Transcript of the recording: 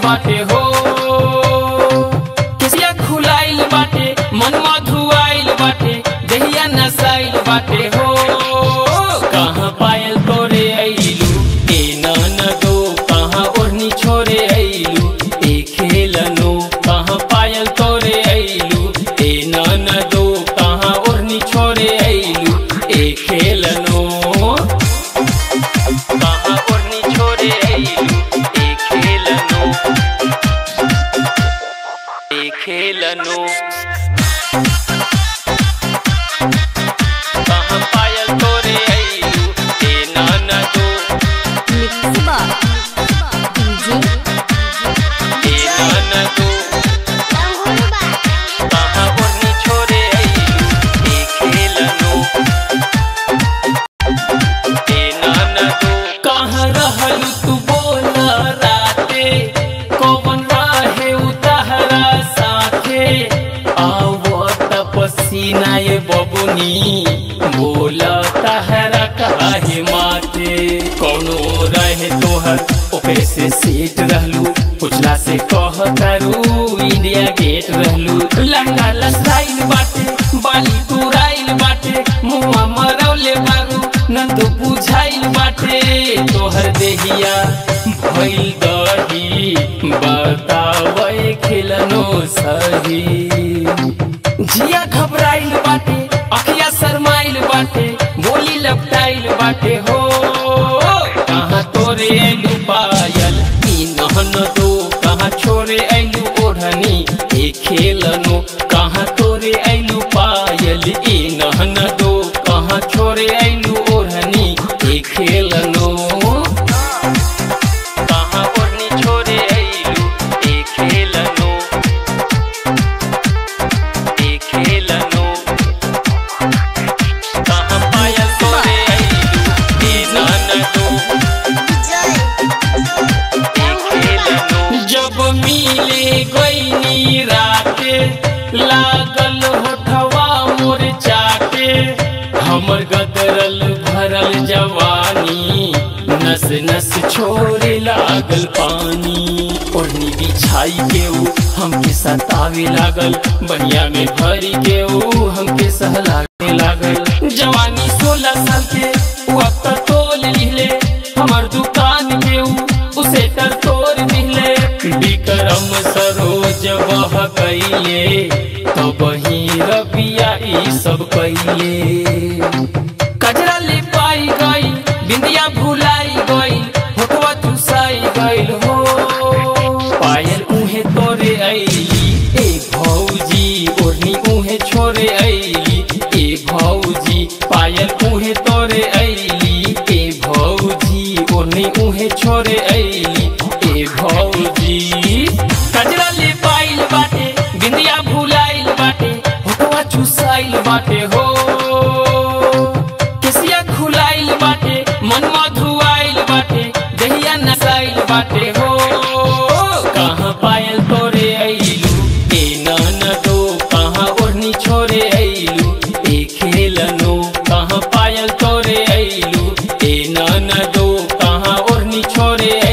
बाटे हो किसिया खुलाइल बाटे मन मधुआइल बाटे दहिया नसाइल बाटे हो कहाँ पायल तोरे अइलू ए ननदो कहाँ ओढ़नी छोरे अइलू ए खेलनो कहाँ पायल तोरे अइलू ए ननदो कहाँ ओढ़नी छोरे अइलू ए खेलनो कहाँ ओढ़नी छोरे अइलू ए खेलनो ए खेलनो कहाँ पायल तोरे अइलू ए ननदो मिक्स बार डीजे ए ननदो कहाँ ओढ़नी छोरे अइलू ए खेलनो ए ननदो कहाँ रहलू तू बोल राते कौन राहे उताहरा साथे आवो तपसीना ये बबुनी बोल तहरा काहे माथे कौनो रहे तोहर ओकरे से सीट रहलू पुछला से कह करू इंडिया गेट रहलू लहंगा लसाइल बाटे बाली तुराइल बाटे मुआ मरौले बारू नंद बुझाइल बाटे तोहर देहिया भइल दही बतावे खिलनो सही जिया घबराइल बाटे अखिया शरमाइल बाटे बोली लपटाइल बाटे हो कहाँ तोरे ऐलू पायल ई नहन दो कहाँ छोरे ऐलू ओढ़नी ए खेलनो कहाँ तोरे ऐलू पायल ई नहन दो कहाँ छोरे ऐलू ओढ़नी ए खेलनो कहाँ ओढ़नी छोरे ऐलू ए खेलनो ए खेलनो कहाँ पायल तोरे अइलू ए ननदो ए खेलनो जब मिले गईनी राते लागल होठवा मोर चाटे हमर गदरल भरल जवानी नस नस छोड़े लागल पानी ओढ़नी बिछाई के ऊ हमके सतावे लागल बनिया में भरी के ऊ हमके सहलावे लागल जवानी सोलह साल के ऊ अब तक तोल लिहले हमर दुकान के ऊ उसे तर तोड़ दिले विक्रम सरोज बह कैले तो बही रबिया ई सब कैले कजरा ले पाई गई बिंदिया भुलाई गई होठवा चुसाई गईल हो पायल उहे तोरे ऐली ए भौजी ओढ़नी उहे छोरे ऐली ए भौजी पायल उहे तोरे ऐली ए भौजी ओढ़नी उहे छोरे ऐली ए भौजी कजरा ले पाइल बाटे बिंदिया भुलाइल बाटे होठवा चुसाइल बाटे हो किसिया खुलाइल बाटे मन मधुआइल बाटे दहिया नसाइल बाटे हो कहाँ पायल तोरे अइलू ए ननदो कहाँ ओढ़नी छोरे अइलू ए खेलनो कहाँ पायल तोरे अइलू ए ननदो कहाँ ओढ़नी छोरे